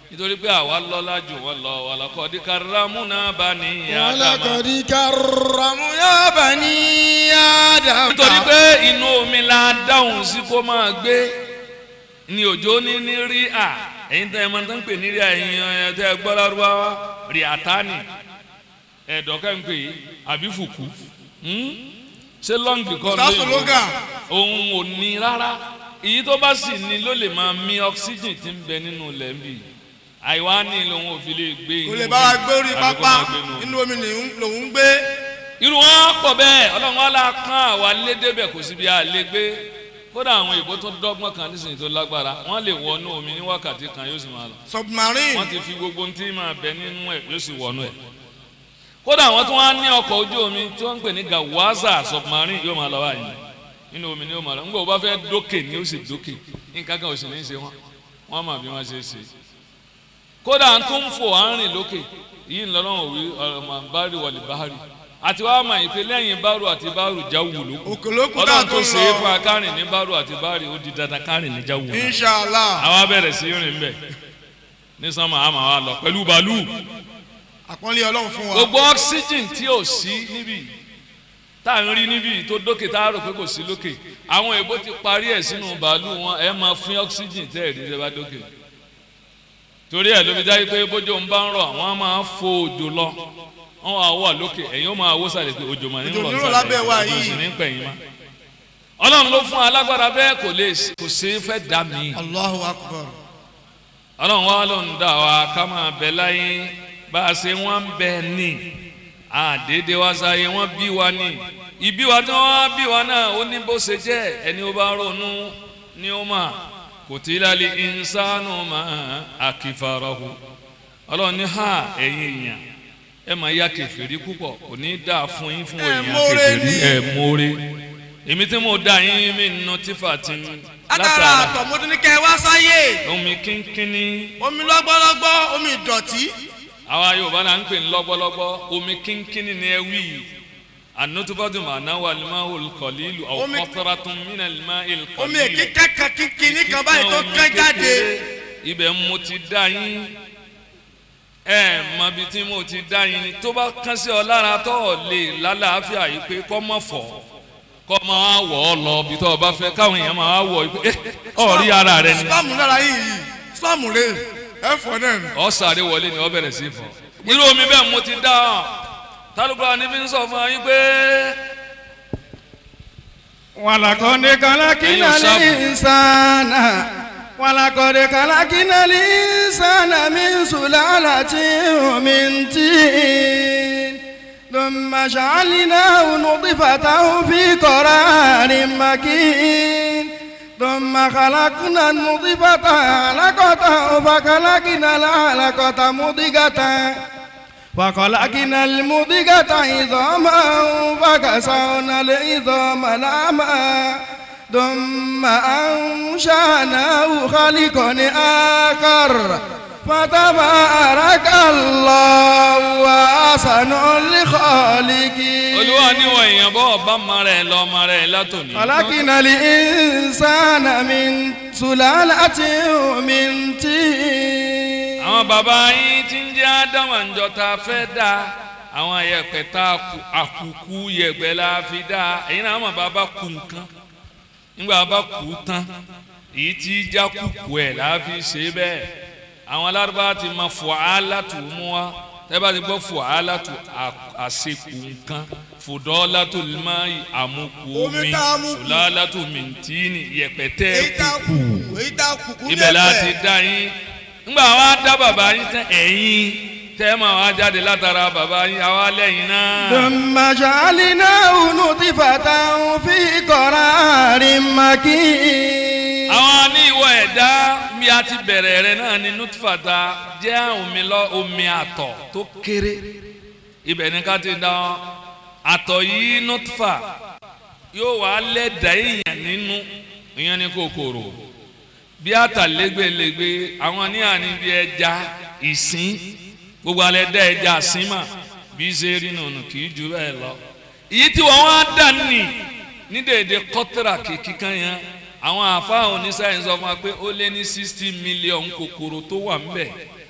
nítorí pé àwa lọ́lá jù wọ́n lọ walaqad karramna bani Adama. ولقد كرمنا بني آدم nítorí pé inú omi la dáhùn sí kó máa gbé ní òjò ní ní rí à ẹ̀yin tẹ́ ẹ máa ń pè ní rí à ẹ̀yin ẹ̀ tẹ́ ẹ gbọ́ lárúbáwá rí àtàní ẹ̀dọ́kẹ́ ń pè é àbí fùkú hmm? ṣé lọ́ǹgì kọ́ ló Ustaz Loga. òun ò ní rárá èyí tó bá sì ní ló lè máa mí oxygen tí ń bẹ nínú lẹ́ńbì àìwá ní lòun ò fi lè gbé kò inú lè omi, bá wa gbé orí àbí kó pápá máa gbé inú omi inú omi lòún- lòún ń gbé irú wọn pọ̀ bẹ́ẹ̀ ọlọ́run wa la kán àwa lé débẹ̀ kò síbi àlè gbé kódà àwọn ìbò tó dọ́gbọ́n kan nísìnyí tó lágbára wọ́n lè wọnú omi ní wákàtí kan yóò sì máa lọ submarine wọ́n ti fi gbogbo ohun tí máa bẹ nínú ẹ̀ yóò sì wọnú ẹ̀ kódà àwọn tó wá ní ọkọ̀ ojú omi tí wọ́n ń pè ní gawaza submarine yóò máa lọ báyìí nínú omi ni yóò máa lọ nígbà wo bá fẹ́ dókè ni ó sì dókè nǹkan kan ò sì ní í ṣe wọn wọ́n mọ̀ bí wọ́n ṣe ṣe kódà tó ń fò à ń rìn lókè yìí ń lọ́rùn òwe ọ̀rọ̀ bárì wọlé bárì àti wàá mọ̀ ìpè lẹ́yìn bárù àti bárù jáwù lókù òkè lókun tá a ọlọ́run tó tó ń ṣe é fún lọ akárìn ní bárù àti bárì ó di dandan kárìn ní jáwù náà inshallah àwa bẹ̀rẹ̀ sí rìn bẹ̀ ní sánmà àmà wa lọ pẹ̀lú bàálù àpọ́nlé ọlọ́run fún wa gbogbo oxygen tí ò sí níbí tá à ń rí níbí tó dókè tá a rò pé kò sí lókè àwọn èèbó ti parí ẹ̀ sínú bàálù wọn ẹ máa fún oxygen tẹ́ ẹ̀ rí tẹ́ bá dókè torí ẹ̀ ló fi dájú pé bójú ń bá ń rọ̀ àwọn á máa fo òjò lọ wọn wà wà lókè ẹ̀yin ó máa wó sàlẹ̀ pé òjò mà ní Òjò rọ̀ ní rọ̀ lábẹ́ wa òjò sì yìí. ní pẹ̀yìn má ọlọ́run ló fún alágbára bẹ́ẹ̀ kò lè kò sí fẹ́ dá mi allahu akbar ọlọ́run wa ló ń dà wá ká máa bẹ láyé bá a ṣe wọ́n ń bẹ ní àdédé wa sáyé wọ́n bí wa ní ìbí wa tí wọ́n bí wa náà ó ní bó ṣe jẹ́ ẹni ó bá ronú ni ó mà kò tí lálẹ́ ìnsánú mà àkìfàrọ̀hù ọlọ́run ní ha ẹ̀yin èèyàn ẹ máa ya kẹfìrí púpọ̀ kò ní dáa fún yín fún Ẹ èèyàn mórè kẹfìrí ni. ẹ mórè èmi tí mo dá yín mi nù tífà tí látara àtọ̀ mo ti ní kẹ́ ẹ wá sáyé omi kínkínní omi lọ́gbọ́lọ́gbọ́ omi ìdọ̀tí àwa yorùbá náà ń pè ní lọ́gbọ́lọ́gbọ́ omi kínkínní ni ẹ wí ànútúbọ́dún màná wà lima olùkọ́lílù Omi- ọ̀kọ́tọ́ratún mínà lima olùkọ́lílù. omi èké kẹ́kẹ́ kíkiní kan báyìí tó kẹ́ jáde ibẹ̀ mo ti dá yín ẹ mọ ibi tí mo ti dá yín ni tó bá kán sí ọ lára tó ọ lè lálàáfíà yìí pé kọ́ mọ̀ fọ́ kọ́ mọ̀ á wọ̀ ọ́ lọ ibi tó o bá fẹ́ káwọn èèyàn máa wọ̀ ọ́ pé ọ̀ rí ara rẹ ni islam lára yìí yìí islam rè é fọ náà nù. ọ sáré wọlé ni ọ bẹ̀rẹ̀ sí fọ irú omi bẹ́ẹ̀ mo ti dá ọ tálùkọ́ ni fi ń sọ fún ọ yín pé ولقد خلقنا أيوة، صح. الإنسان ولقد خلقنا الإنسان من سلالة من طين ثم جعلناه نطفة في قرار مكين ثم خلقنا النطفة علقة فخلقنا العلقة مضغة وخلقنا المضغة عظاما فكسونا العظام لحما ثم أنشأناه خلقا آخر فتبارك الله وأحسن الخالقين olúwa níwọ̀ èèyàn bọ́ ọba ọmọ rẹ̀ lọ ọmọ rẹ̀ látòní. خلقنا الإنسان من سلالة من طين àwọn bàbá yín tí ń jẹ́ ádámà ń jọ ta fẹ́ dá àwọn yẹ̀pẹ̀ tá a kù àkùkù yẹ̀pẹ̀ la fi dá èyí náà àwọn bàbá kù nǹkan nígbà bá kù tán èyí tí já kùkù ẹ̀ la fi ṣe bẹ́ẹ̀ àwọn alárúbá ti ma fọ alátù mú wa tẹ́ bá ti gbọ́ fọ alátù àṣekù nǹkan fòdọ́látù limayi àmukù Omi omi tá a mú kù. sùlálátù mìntíní yẹ̀pẹ̀ tẹ́ èyí tá a kù kù èyí tá a kù kú ibẹ̀ la ti dá yín ńgbà wa dá bàbá yín tán ẹ̀yin tẹ́ ma wá jáde látara bàbá yín àwa lẹ́yìn náà. ثم جعلناه نطفة في قرار مكين àwọn ní ìwọ ẹ̀dá bí a ti bẹ̀rẹ̀ rẹ̀ náà ni nutfata jẹ́ omi lọ omi àtọ̀ tó kéré ibẹ̀ ni ká ti dá ọ àtọ̀ yìí nutfa yóò wá lẹ́dà èèyàn nínú ìyẹn ní kòkòrò bí àtàlégbèlégbè àwọn ní àní bí ẹja ìsín gbogbo alẹ́ dá ẹja àsínmà bí ṣe rí nùnù kì í ju bẹ́ẹ̀ lọ èyí tí wọ́n wá dà ní ní dèédé kọ́tàrà kíkan yẹn àwọn àfáà oníṣàyẹn sọ fún wa pé ó lé ní sixty million kòkòrò tó wà ńbẹ̀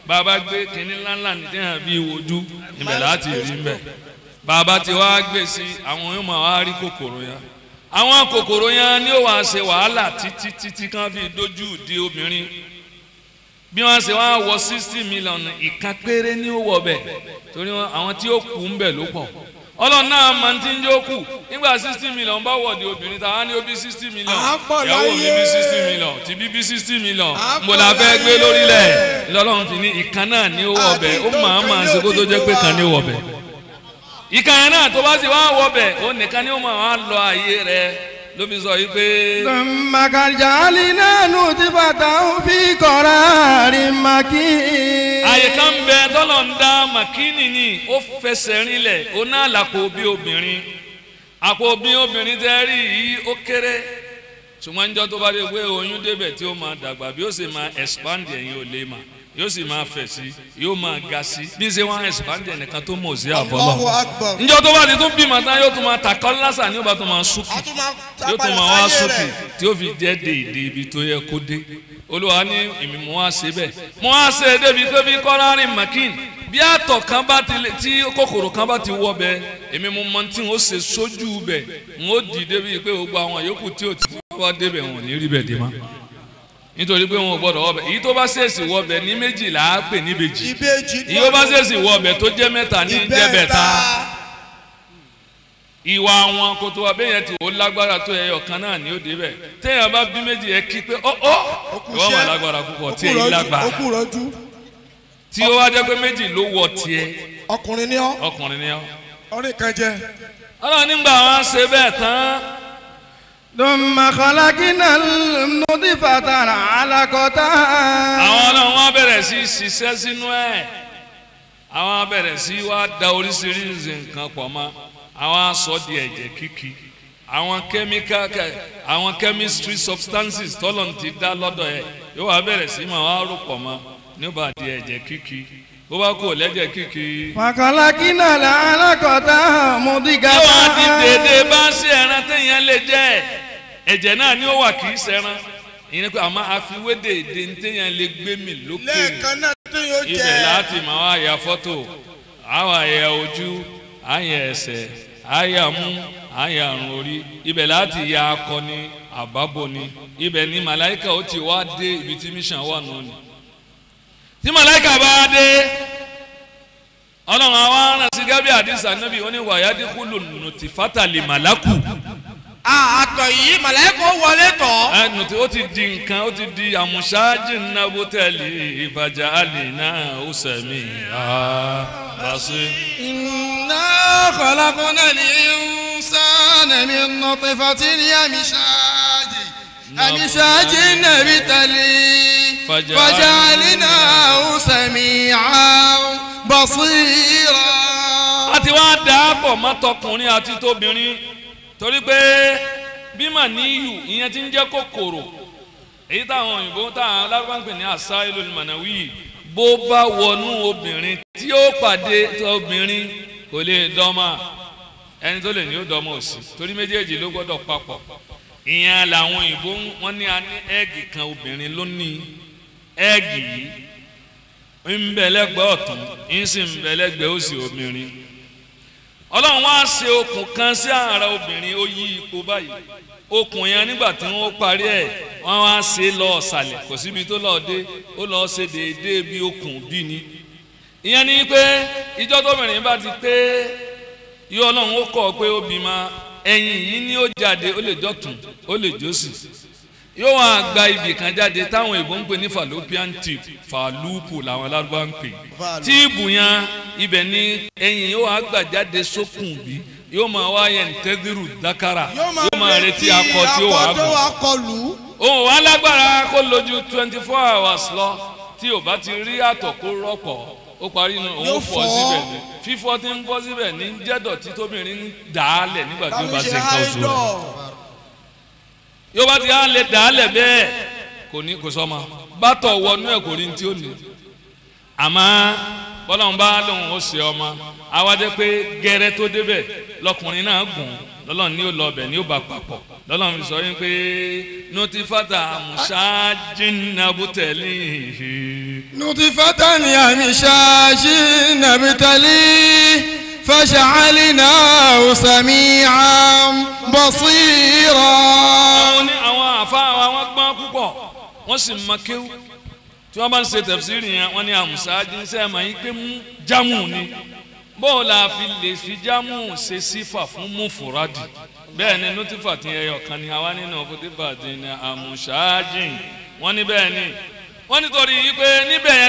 bàbá gbé kínní ńláńlá ní tẹ́yàn bí wojú ibẹ̀ láti rí mbẹ̀ bàbá tí wàá gbé sí àwọn yóò máa wá rí kòkòrò yẹn àwọn kòkòrò yẹn ni ó wàá ṣe wàhálà títí títí kan fi dojú di obìnrin bí wọ́n ṣe wá wọ sixty million ìkan péré ní ó wọ bẹ̀ torí wọn àwọn tí ó kú ń bẹ̀ ló pọ̀ ọlọ́run náà máa ń tí ń jókù nígbà sixty million bá wọ̀ di obìnrin tàwa ní ó bí sixty million À ń pọ̀ ìyàwó mi láyé. bí sixty million tí bí bí sixty million À ń mo pọ̀ la fẹ́ gbé láyé. lórílẹ̀ lọ́lọ́run fi ní ìkan náà ní ó wọ̀ bẹ̀ ó máa máa ṣe kó tó jẹ́ pé kan ní ó wọ̀ bẹ̀ ìkan yẹn náà tó bá sì wá wọ̀ bẹ̀ ó nìkan ní ó máa wá lọ ààyè rẹ̀ ló fi sọ yìí pé. ثم جعلنا نطفة في قرار مكين àyè kan bẹ tọ́lọ̀ ń dá màkínì ni ó fẹsẹ̀ rinlẹ̀ ó ná àlàpò bí obìnrin àpò bí obìnrin tẹ́ rí yìí ó kéré ṣùgbọ́n níjọ́ tó bá dé pé oyún débẹ̀ tí ó máa dàgbà bí ó sì máa expand ẹ̀yìn ò lè mà yóò sì máa fẹ̀ sí yóò máa ga sí bí ṣe wọ́n expand ẹnìkan tó mọ̀ sí Allahu àfọlọ́ Akbar. níjọ́ tó bá ti tún bímọ tán yóò tún máa tàkọ́ lásà ní ó bá tún máa súnkì a tún máa ta yóò tún padà máa wá sáyé sókè rẹ̀. tí ó fi jẹ́ déédé ibi tó yẹ kó dé olúwa ní èmi mo wá ṣe bẹ́ẹ̀ mo wá ṣe é débi pé bí kọ́rárì makin bí àtọ̀ kan bá ti lè tí kòkòrò kan bá ti wọ bẹ́ẹ̀ èmi mo mọ tí n ó ṣe sójú bẹ́ẹ̀ n ó dì débi pé gbogbo àwọn yòókù tí ò tí wá débẹ̀ wọn ò ní rí bẹ́ẹ̀ dé má nítorí pé wọn ò gbọdọ̀ wọ bẹ́ẹ̀ èyí tó bá ṣèèṣì wọ bẹ́ẹ̀ ní méjìlá á pè ní ìbejì ìbejì èyí tó bá ṣèèṣì wọ bẹ́ẹ̀ tó jẹ́ mẹ́ta ní jẹ́ bẹ́ẹ̀ta ìwà àwọn kòtò abẹ́yẹn tí ó lágbára tó ẹyọ kan náà ni ó débẹ̀ téèyàn bá bí méjì yẹ kí pé ó ó ìwọ́n mà lágbára púpọ̀ tí èyí ó lágbára kú rọjú tí ó wá jẹ́ pé méjì ló wọ tiẹ̀ ọkùnrin ní ọ ọkùnrin ni ọ́. ọrìn kan jẹ ọlọ́run nígbà wọn ṣe bẹ́ẹ̀ tán ثم خلقنا النطفة علقة àwọn ọlọ́run wọn bẹ̀rẹ̀ sí í ṣiṣẹ́ sínú ẹ̀ àwọn bẹ̀rẹ̀ sí í wá da oríṣiríṣi nǹkan pọ̀ mọ́ àwọn aṣọ di ẹ̀jẹ̀ kíkì àwọn chemical kẹ- àwọn chemistry substances tọ́lọ̀ ti dá lọ́dọ̀ ẹ̀ yóò wá bẹ̀rẹ̀ sí í máa wá rò pọ̀ mọ́ nígbà di ẹ̀jẹ̀ kíkì bó bá kò lẹ́jẹ̀ kíkì وخلقنا العلقة مضغة yóò wá di dédé bá ń ṣe ẹran téèyàn lè jẹ ẹ̀jẹ̀ náà ni ó wà kì í ṣẹran ìyẹn ni pé àmọ́ àfiwé dédé ní téèyàn lè gbé mi lókè lẹ́ẹ̀kan náà tó yóò jẹ ibẹ̀ láti máa wá ya fọ́tò àwọn àyà ojú àyà ẹsẹ̀ àyà mú àyà àrùn orí ibẹ̀ láti ya akọni àbábọ̀ni ibẹ̀ ni màláìka ó ti wá dé ibi tí mission wà nù ni tí màláìka bá dé ọlọ́run àwọn aràn sí gábí àdìsá nábì ó ní wàyádìkúlù nùtìfátà lè màlákù àtọ̀ yìí màláìkò wọlé tọ̀. ẹnu tí ó ti di nǹkan ó ti di àmúṣáájì nábó tẹ̀lé ìfàjà àlè náà ó sẹ̀mí àbáṣe. إنا خلقنا الإنسان من نطفة أمشاج أمشاج نبتلي فجعل- فجعلناه سميعا بصيرا a ti wá dà á pọ̀ mọ́ tọkùnrin àti tóbìnrin torí pé bímọ níyù ìyẹn ti ń jẹ́ kòkòrò èyí táwọn òyìnbó táwọn alábàápè ní àṣà ìlú mọ̀nàwí bó bá wọnú obìnrin tí ó pàdé obìnrin kò lè dọ́mà ẹni tó lè ní ó dọ́mà òsì torí méjèèjì ló gbọ́dọ̀ papọ̀ ìyẹn làwọn òyìnbó wọn ní a ní ẹ́ẹ̀gì kan obìnrin ló ní ẹ́ẹ̀gì yìí ńbẹ̀lẹ́gbẹ̀ ọ̀tún ńsì ńbẹ̀lẹ́gbẹ̀ òsì obìnrin ọlọ́run wá ṣe okùn kan sí ara obìnrin ó yí ipò báyìí okùn yẹn nígbà tí wọ́n parí ẹ̀ wọ́n wá ṣe lọ ọ̀sàlẹ̀ kò síbi tó lọ́ọ́ dé ó lọ́ọ́ ṣe déédéé bí okùn bí ni ìyẹn ni pé ìjọ tóbìnrin bá ti pé yí ọlọ́run ó kọ́ pé ó bímọ ẹ̀yìn yìí ni ó jáde ó lè jọ̀tún ó lè jọ́sì yóò wá gba ibì kan jáde táwọn èèbó ń pè ní fallopian tube fallupu làwọn alárúbá ń pè tíìbù yẹn ibẹ̀ ni ẹyin yóò wá gbà jáde sókùn bí yóò máa wá yẹn tẹ́dírù dákàrà yóò máa retí akọ tí ó wà á tó gùn wà kọlù òun wà lágbára kó lójú twenty four hours lọ tí ò bá ti rí àtọ̀ kó rọ́pọ̀ ó parí inú òun Yóò fọ́ fọ́. síbẹ̀ ni fífọ́ tí ń fọ́ síbẹ̀ ní jẹ́dọ̀tí tóbìnrin ń dà á lẹ̀ nígbà tí ó tàbí bá ṣe ṣe nǹkan oṣù rẹ̀ haidọ̀ yóò bá ti á lè dà á lẹ̀ bẹ́ẹ̀ kò ní kò sọ́mọ bátọ̀ wọnú ẹ̀ kò rí ní tí ó ní àmọ́ bọ́lá ń bá lóun ó ṣe ọmọ àwa jẹ́ pé gẹ́rẹ́ tó débẹ̀ lọkùnrin náà gùn lọ́lọ́run ní ó lọ ọbẹ̀ ní ó bá papọ̀ lọ́lọ́run fi sọ yín pé notifata musajinabutẹ̀lì نطفة أمشاج نبتليه فجعلناه سميعا بصيرا àwọn ní àwọn àfa àwọn gbọ́n púpọ̀ wọ́n sì mọ kéwú tí wọ́n bá ń ṣe tẹ̀síìrì yẹn wọ́n ní àmùsáájú ṣe é mọ̀ yín pé mú jámù ni bóò la fi lè fi jámù ṣe sífà fún mufuradi bẹ́ẹ̀ ni nutifa ti ẹyọ kan ni àwa nínú nutifa ti ní àmùsáájì wọ́n ní bẹ́ẹ̀ ni wọ́n nítorí yìí pé níbẹ̀ yẹn.